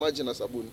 maji na sabuni.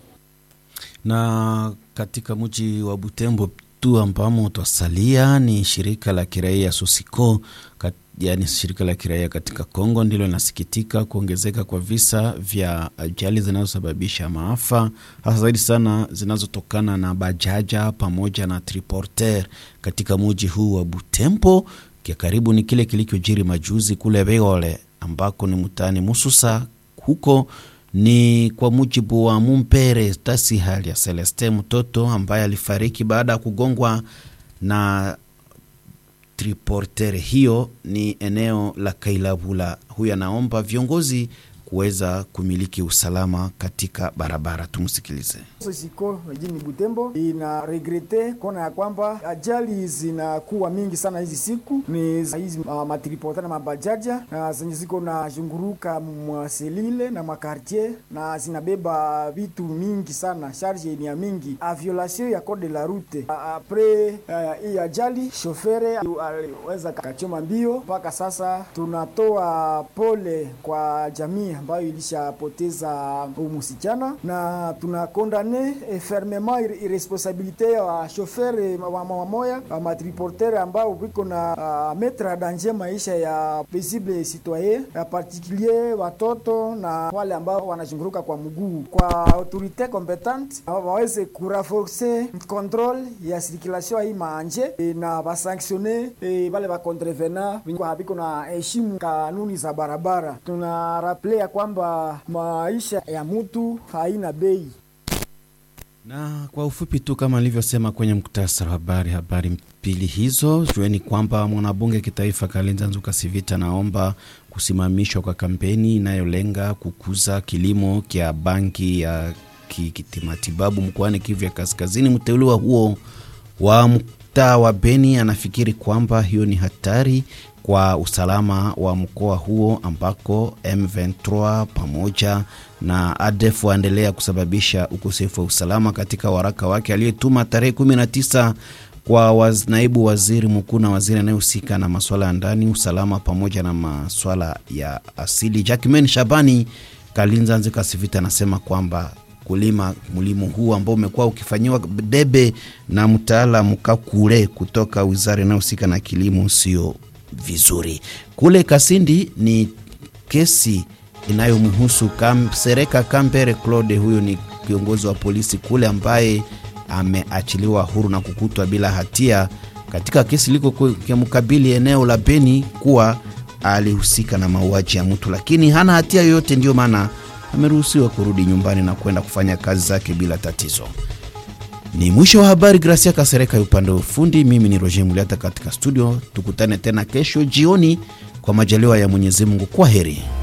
Na katika mji wa Butembo tu ambamo twasalia ni shirika la kiraia Sosiko kat, yaani shirika la kiraia katika Kongo ndilo linasikitika kuongezeka kwa visa vya ajali zinazosababisha maafa hasa zaidi sana zinazotokana na bajaja pamoja na triporter katika mji huu wa Butembo. Kia karibu ni kile kilichojiri majuzi kule Beole ambako ni mtaani Mususa huko ni kwa mujibu wa Mumpere Tasi hali ya Celeste, mtoto ambaye alifariki baada ya kugongwa na triporter hiyo, ni eneo la Kailabula. Huyu anaomba viongozi kuweza kumiliki usalama katika barabara. Tumsikilize. Sosiko mjini Butembo ina regrete kona ya kwamba ajali zinakuwa mingi sana hizi siku, ni hizi uh, matripota na mabajaja na zenye ziko na zunguruka mwaselile na makartier na zinabeba vitu mingi sana, charge ni ya mingi a violation ya code de la route. Apres hii uh, ajali shofere aliweza kachoma mbio. Mpaka sasa tunatoa pole kwa jamii ambayo ilishapoteza msichana na tunakondane fermement irresponsabilite ya shofere wamoya wa matriporter ambao viko na uh, metre danger maisha ya paisible citoyen ya particulier watoto na wale ambao wanazunguruka kwa mguu. Kwa autorite competente waweze kuraforce controle ya circulation hii maanje e, na basanctione e, wale bakontrevena viko na heshimu kanuni za barabara. Tuna rappele ya kwamba maisha ya mtu haina bei. Na kwa ufupi tu kama alivyosema kwenye muktasari wa habari, habari mbili hizo, jueni kwamba mwanabunge kitaifa Kalenza Nzuka Sivita naomba kusimamishwa kwa kampeni inayolenga kukuza kilimo kya banki ya kimatibabu mkoani Kivu ya Kaskazini. Mteuliwa huo wa mtaa wa Beni anafikiri kwamba hiyo ni hatari kwa usalama wa mkoa huo ambako M23 pamoja na ADF waendelea kusababisha ukosefu wa usalama. Katika waraka wake aliyetuma tarehe 19 kwa waz, naibu waziri mkuu na waziri anayehusika na masuala ya ndani, usalama pamoja na masuala ya asili, Jackman Shabani Kalinza Nzika Sivita anasema kwamba kulima mlimo huu ambao umekuwa ukifanyiwa debe na mtaalamu Kakule kutoka wizara inayohusika na kilimo sio vizuri. Kule Kasindi ni kesi inayomhusu Kam, Sereka Kambere Claude, huyo ni kiongozi wa polisi kule ambaye ameachiliwa huru na kukutwa bila hatia katika kesi liko kimkabili eneo la Beni kuwa alihusika na mauaji ya mtu, lakini hana hatia yoyote, ndiyo maana ameruhusiwa kurudi nyumbani na kwenda kufanya kazi zake bila tatizo. Ni mwisho wa habari. Gracia Kasereka upande wa ufundi, mimi ni Roger Muliata katika studio. Tukutane tena kesho jioni kwa majaliwa ya Mwenyezi Mungu. Kwa heri.